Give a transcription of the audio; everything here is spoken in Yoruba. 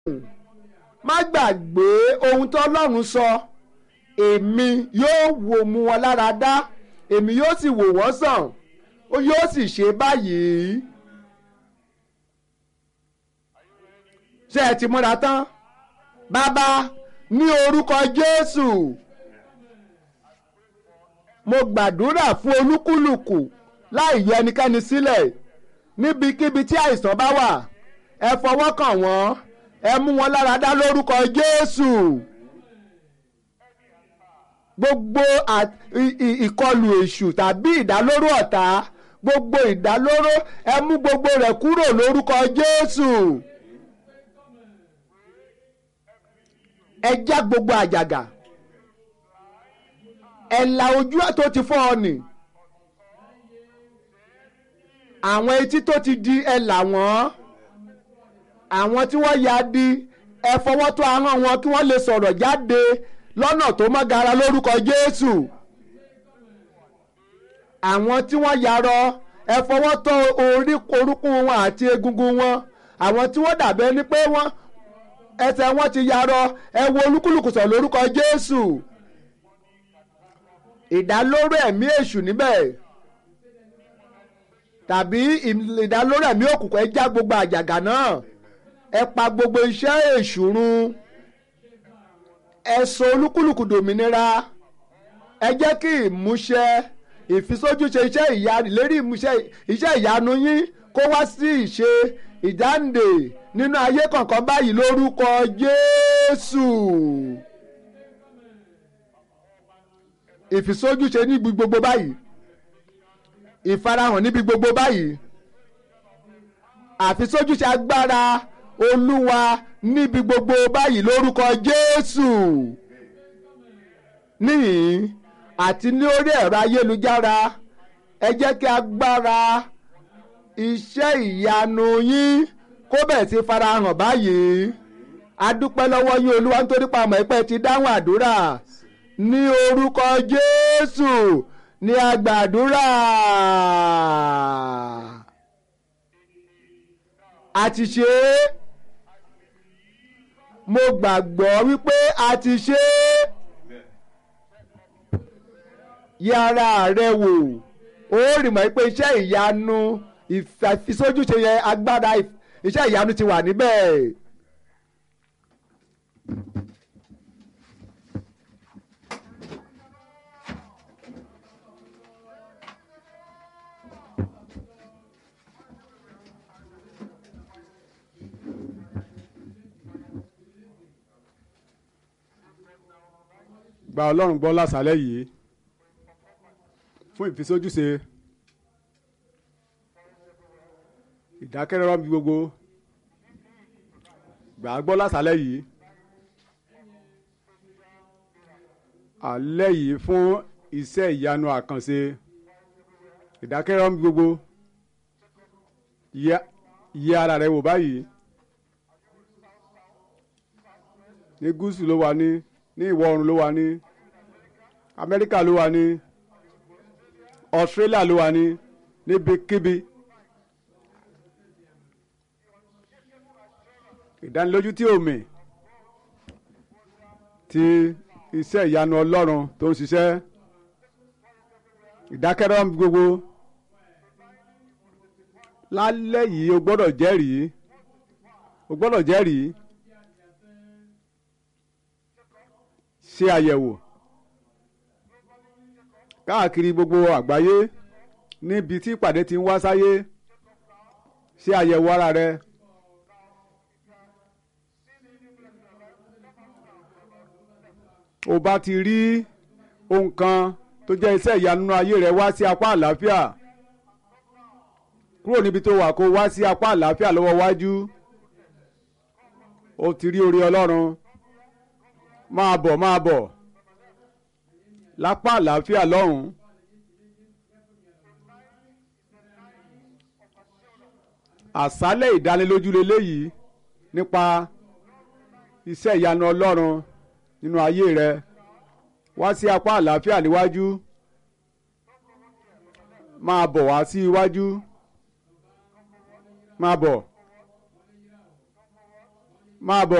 má gbàgbé ohun tó ọlọ́run sọ èmi yóò wò mú wọn lára dá èmi yóò sì wò wọ́n sàn ó yóò sì ṣe báyìí. ṣé ẹ ti múra tán bàbá ní orúkọ Jésù mo gbàdúrà fún olúkúlùkù láì yọ ẹnikẹ́ni sílẹ̀ níbikíbi tí àìsàn bá wà ẹ fọwọ́ kàn wọ́n ẹ mú wọn lára dá lórúkọ Jésù gbogbo ìkọlù èṣù tàbí ìdálóró ọ̀tá gbogbo ìdálóró ẹ mú gbogbo rẹ̀ kúrò lórúkọ Jésù ẹ já gbogbo àjàgà ẹ la ojú tó ti fọ́ ọ nì àwọn etí tó ti di ẹ là wọ́n àwọn tí wọ́n ya di ẹ fọwọ́ tó ahọ́n wọn kí wọ́n lè sọ̀rọ̀ jáde lọ́nà tó mọ́ gara lórúkọ Jésù àwọn tí wọ́n yarọ ẹ fọwọ́ tó orí orúnkún wọn àti egungun wọn àwọn tí wọ́n dàbẹ́ ni pé wọ́n ẹsẹ̀ wọn ti yarọ ẹ wo olúkúlùkù sọ lórúkọ Jésù ìdálóró ẹ̀mí èṣù níbẹ̀ tàbí ìdálóró ẹ̀mí òkùnkùn ẹ já gbogbo àjàgà náà ẹ pa gbogbo iṣẹ́ èṣù run ẹ sọ olúkúlùkù dòmìnira ẹ jẹ́ kí ìmúṣẹ ìfisójúṣe iṣẹ́ ìyanu ìlérí ìmúṣẹ iṣẹ́ ìyanu yín kó wá sí ìṣe ìdáǹdè nínú ayé kọ̀ọ̀kan báyìí lórúkọ Jésù ìfisójúṣe níbi gbogbo báyìí ìfarahàn níbi gbogbo báyìí àfisójúṣe agbára Olúwa níbi gbogbo báyìí lórúkọ Jésù níhìn àti ní orí ẹ̀rọ ayélujára ẹ jẹ́ kí agbára iṣẹ́ ìyanu yín kó bẹ̀ sí farahàn báyìí a dúpẹ́ lọ́wọ́ yín olúwa nítorí pa àmọ́ ẹ̀pẹ́ ti dáhùn àdúrà ní orúkọ jésù ní agbàdúrà a ti ṣe é mo gbàgbọ́ wípé a ti ṣe é yára rẹ wò ó rì mọ́ pé iṣẹ́ ìyanu ìfisójúṣe yẹn agbára iṣẹ́ ìyanu ti wà níbẹ̀. gba ọlọ́run gbọ́ lásàálẹ̀ yìí fún ìfisójúṣe ìdákẹ́rọ́rọ́ bí gbogbo gbà á gbọ́ lásàálẹ̀ yìí alẹ́ yìí fún iṣẹ́ ìyanu àkànṣe ìdákẹ́rọ́rọ́ bí gbogbo yẹ ara rẹ wò báyìí ní gúúsù ló wà ní ní ìwọ̀ oòrùn ló wà ní amẹ́ríkà ló wà ní australia ló wà ní níbikíbi ìdánilójú tí omi ti iṣẹ́ ìyanu ọlọ́run tó ń ṣiṣẹ́ ìdákẹ́rọ́ gbogbo lálẹ́ yìí o gbọ́dọ̀ jẹ́rìí o gbọ́dọ̀ jẹ́rìí ṣe àyẹ̀wò káàkiri gbogbo àgbáyé níbi tí ìpàdé ti ń wá sáyé ṣe àyẹ̀wò ara rẹ. o bá ti rí ohun kan tó jẹ́ iṣẹ́ ìyanu ayé rẹ wá sí apá àlàáfíà kúrò níbi tó wà kó wá sí apá àlàáfíà lọ́wọ́ wájú o ti rí orí ọlọ́run máa bọ̀ máa bọ̀ lápá àlàáfíà lọ́hùn. àṣálẹ̀ ìdánilójú leléyìí nípa iṣẹ́ ìyanu ọlọ́run nínú ayé rẹ wá sí apá àlàáfíà níwájú máa bọ̀ wá sí iwájú máa bọ̀ máa bọ̀.